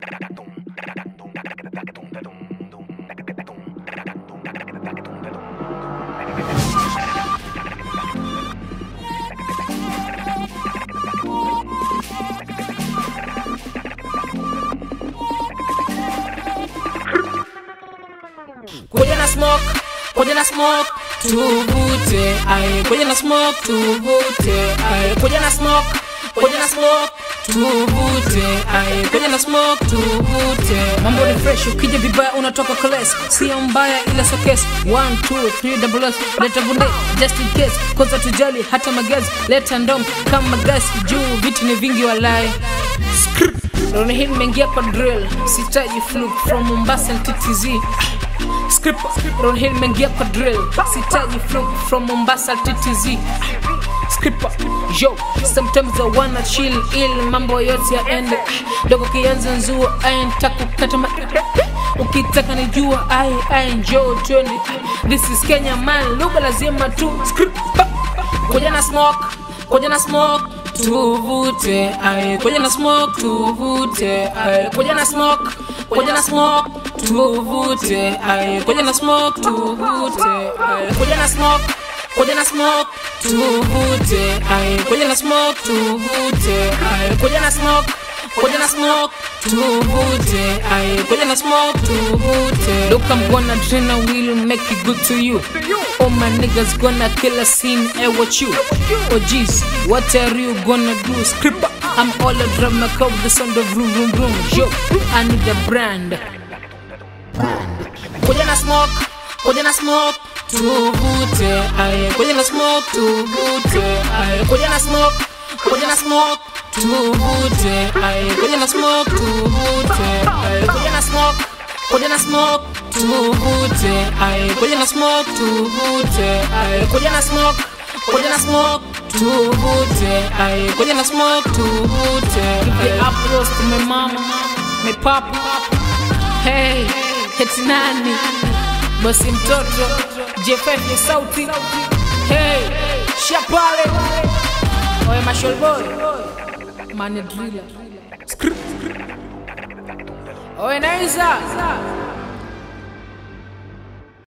Kuja na smoke, kuja na smoke, tuvute. Aye, kuja na smoke, tuvute. Aye, kuja na smoke, kuja na smoke, tuvute. Aye, kuja na smoke, tuvute. Mambo ni fresh, ukija vibaya unatoka class. Sio mbaya ila so case. 1 2 3 double S. Leta bunde just in case. Kwanza tujali hata magazi. Leta ndom kama gasi juu vitu ni vingi walai. Roni hii nimeingia kwa drill. Sitaji fluke from Mombasa and TTZ. Script Ron Hill mengia kwa drill Sitaji fluke from Mombasa TTZ Script Yo, sometimes I wanna chill ill mambo yote yaende Dogo kianza nzua aye ntakukata ma Ukitaka nijua aye aye njoo twende This is Kenya man, lugha lazima tu Script Kuja na smoke, kuja na smoke Tuvute, aye kuja na smoke, tuvute, aye kuja na smoke, kuja na smoke, tuvute, aye kuja na smoke, tuvute, aye kuja na smoke, kuja na smoke, tuvute, aye kuja na smoke, tuvute, aye kuja na smoke, kuja na smoke, tuvute, aye kuja na smoke, tuvute. Look, I'm gonna drain a will make it good to you. All my niggas gonna kill a scene, eh, what you? Oh jeez, what are you gonna do? Scripper, I'm all a drama code, the sound of vroom vroom vroom. Yo, I need a brand. Kuja na smoke, kuja na smoke, tuvute, aye, kuja na smoke, tuvute, aye, kuja na smoke, kuja na smoke, tuvute, aye, kuja na smoke, tuvute, aye, kuja na smoke, kuja na smoke, tuvute, aye, kuja na smoke, tuvute, aye, kuja na smoke, kuja na smoke, tuvute, aye, kuja na smoke, tuvute. Give the applause to my mama, my papa, hey, heti nani, bosi mtoto, J5 ni sauti, hey, shapale, oye mashol boy, mane driller, oye naisa,